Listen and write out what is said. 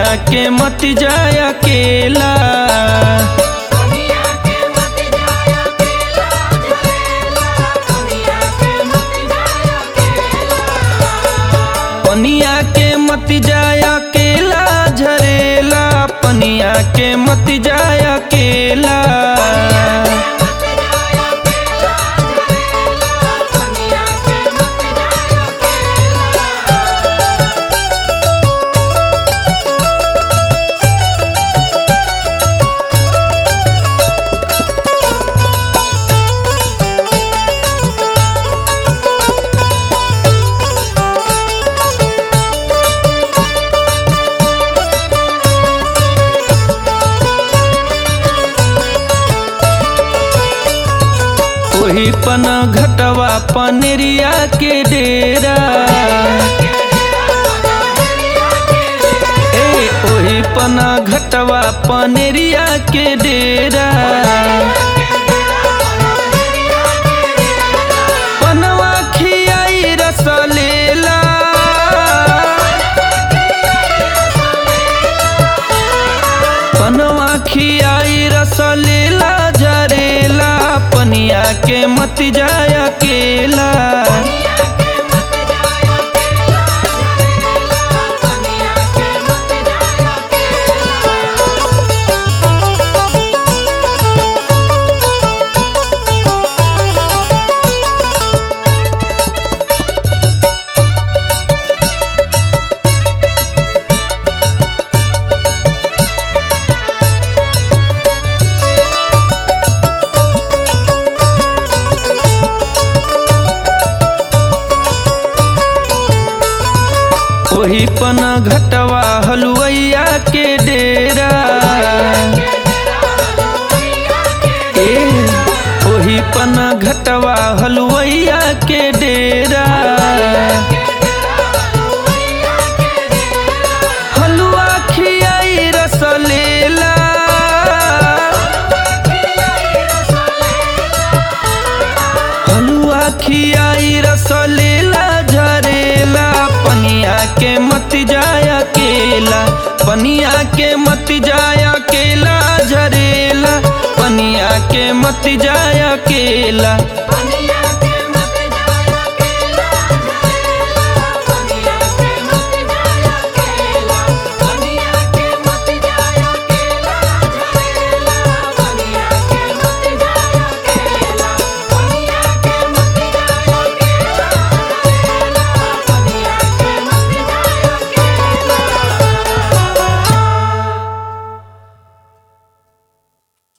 पनिया के मत जाय अकेला दुनिया के मत जाया केला झरेला दुनिया के मत जाया केला पनिया के मत जाय अकेला झरेला पनिया के मत जाय अकेला मत जाया केला झरेला दुनिया के मत जाया केला ओही पन घटवा पनेरिया के डेरा ए ओही पना घटवा पनेरिया के डेरा पनवा खियाई रस लेला पनवा खियाई रस लेला जरेला पनिया के मत जाय अकेला दुनिया के मत जाया केला ओही पन घटवा हलुवैया के डेरा ए ओही पन घटवा हलुवैया के डेरा हलुआ खियाई रस लेला हलुआ खियाई रस लेला झरेला पनिया के मत जाय अकेला पनिया के मत जाय अकेला झरेला पनिया के मत जाय अकेला